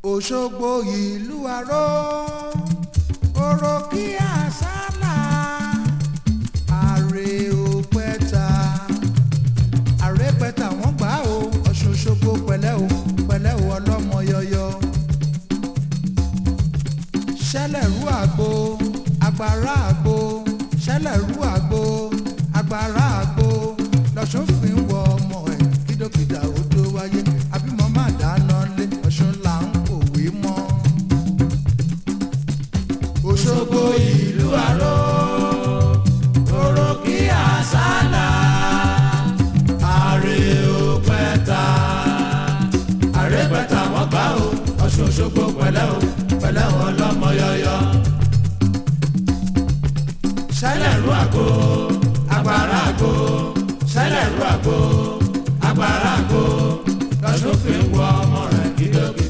òṣogbo ìlú aró oró kí àsálà àrè òpẹta àrè pẹta wọ́n gbà ó ọ̀ṣun òṣogbo pẹ̀lẹ́ o pẹ̀lẹ́ o ọlọ́mọ yọyọ ṣẹlẹ̀rú àgbo agbára àgbo ṣẹlẹ̀rú àgbo agbára àgbo lọ́sùn fi ń wọ ọmọ ẹ̀ kí dókítà ó tó wáyé àbímọ má dáná lé ọ̀ṣun là ń kòwé mọ́. òṣogbo ìlú àró oró kí àsálà àrè òpẹta àrè pẹta wọ́n gbà ó ọ̀ṣun òṣogbo pẹ̀lẹ́ o pẹ̀lẹ́ wọn lọ́mọ yọyọ. ṣẹlẹ̀rú àgbo agbára àgbo ṣẹlẹ̀rú àgbo agbára àgbo lọ́sùn fi ń wọ ọmọ rẹ̀ kí dókítà.